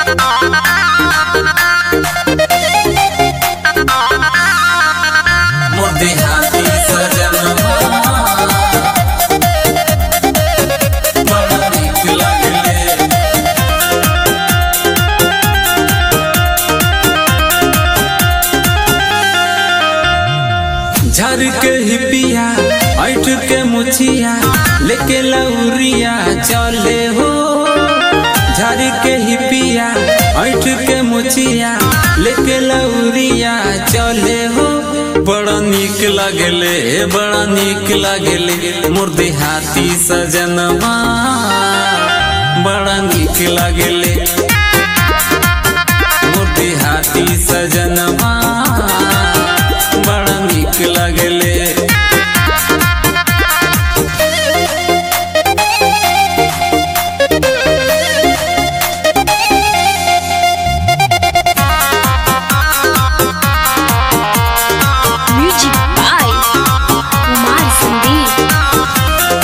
मोदी हाथी सजनवा बड़ा नीक लागले झर के हिपिया ऐठ के मुछिया लेके लौरिया चले हो झर के हिपिया ऐठ के मुछिया लेके लौरिया चले हो बड़ा नीक लागले बड़ा नीक लागले मुर्दी हाथी सजनवा बड़ा नीक लागले मुर्दी हाथी सजनवा बड़ा नीक लागले Music by Kumar Sandeep.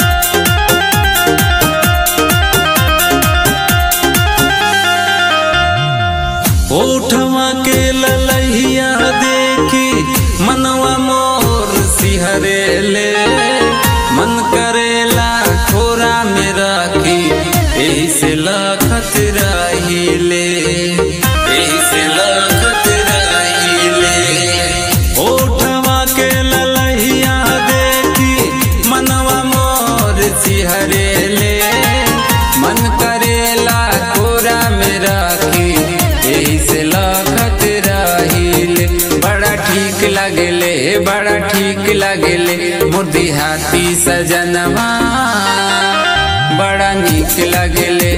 ओठवा के ललहिया देखी मनवा मोर सिहरे ले मन करेला खोरा में राखी एही से लखत रहिले एही से लखत रहिले ओठवा के ललहिया देखी मनवा मोर सिहरे ले मन करेला कोरा में राखी एही से लखत रहिले बड़ा ठीक लगले बड़ा ठीक लगले मुर्दी हाथी सजनवा बड़ा नीक लगले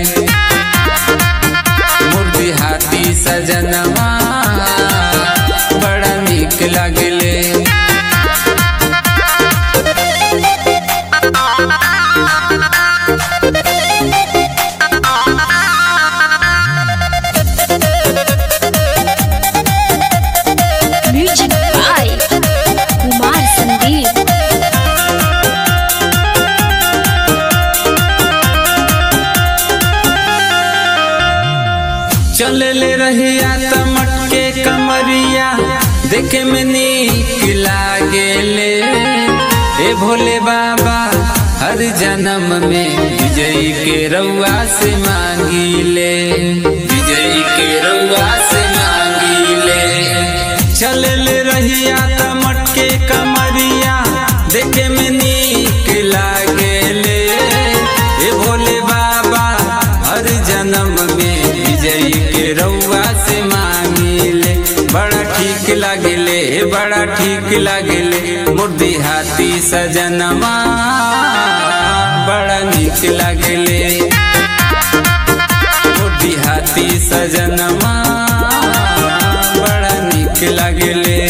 मुर्दी हाथी सजनवा बड़ा नीक लगले Music by Kumar Sandeep. चले ले रहिया त मटके कमरिया देखे में नीक लागेले ए भोले बाबा हर जन्म में विजयी के रउआ से मांगीले विजयी के रउआ से मांगीले चले ले रहिया त मटके कमरिया देखे में नीक लागेले ए भोले बाबा हर जन्म में विजयी के रउआ से मांगिले बड़ा ठीक लागले बड़ा ठीक लागले मुर्दी हाथी सजनवा बड़ा नीक लागले मुर्दी हाथी सजनवा बड़ा नीक लागले